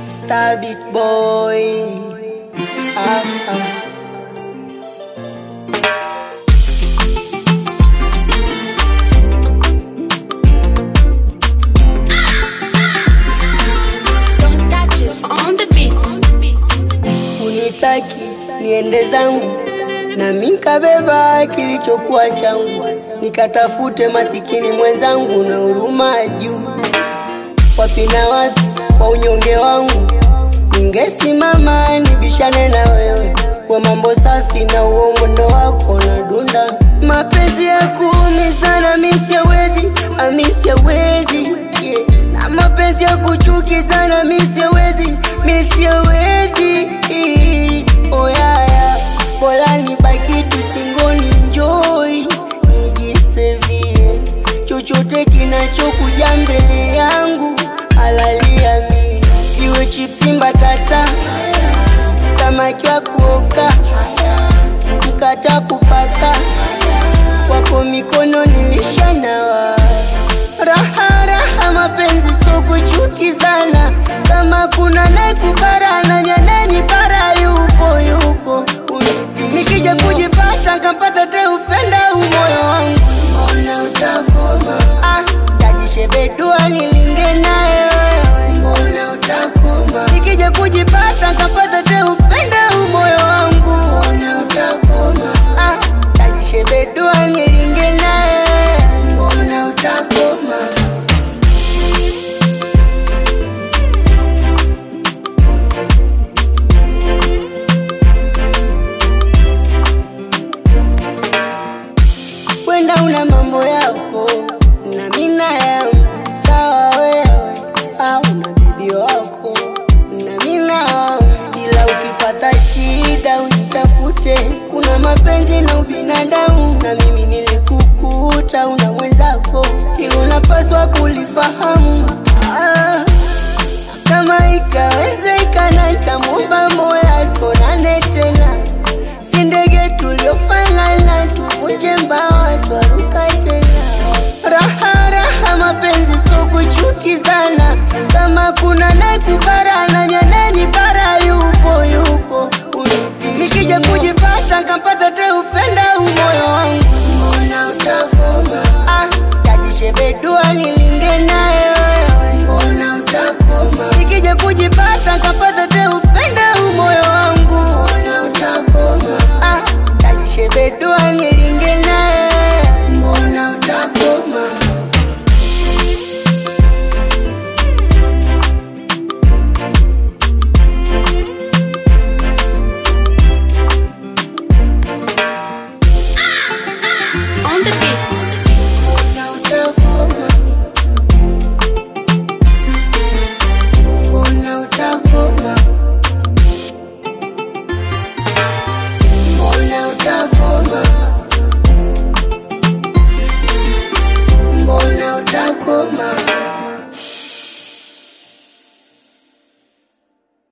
Stabit boy. Ah, ah. Don't touch us on the beat. Unitaki niende zangu na minkabeba kilichokuwa changu, nikatafute masikini mwenzangu na huruma juu. Wapi na wapi kwa unyonge wangu, ningesimama nibishane na wewe kwa mambo safi na uo mwendo wako na dunda. Mapenzi ya kuumizana mi siawezi, ami siawezi yeah. na mapenzi ya kuchukizana mi siawezi, mi siawezi oh, yeah, yeah. Bora nibaki tu singoni njoi nijisevie chochote kinachokuja mbele yangu halalia mi iwe chipsi mbatata samaki wa kuoka mkata kupaka kwako mikono nilishanawa raha raha mapenzi so kuchukizana kama kuna naekubarana nyaneni bara yupo yupo Uniti- nikija kujipata nkampata te upenda umoyo wangu mbona utakoma ah, tajishebedua nilinge naye wewe mbona utakoma nikija kujipata nkapata te upenda umoyo wangu mbona utakoma ah, tajishebedua nilinge naye mbona utakoma wenda una mambo yako na mina yangu sawa wewe au na bibi wako na mina wangu ila ukipata shida unitafute kuna mapenzi na ubinadamu na mimi nilikukuta una mwenzako hilo unapaswa kulifahamu ah. Kama itawezekana nitamwomba Mola tuonane tena, si ndege tuliofanana, tuvunje mbawa twaruka tena. Raha raha mapenzi so kuchukizana, kama kuna naye kubara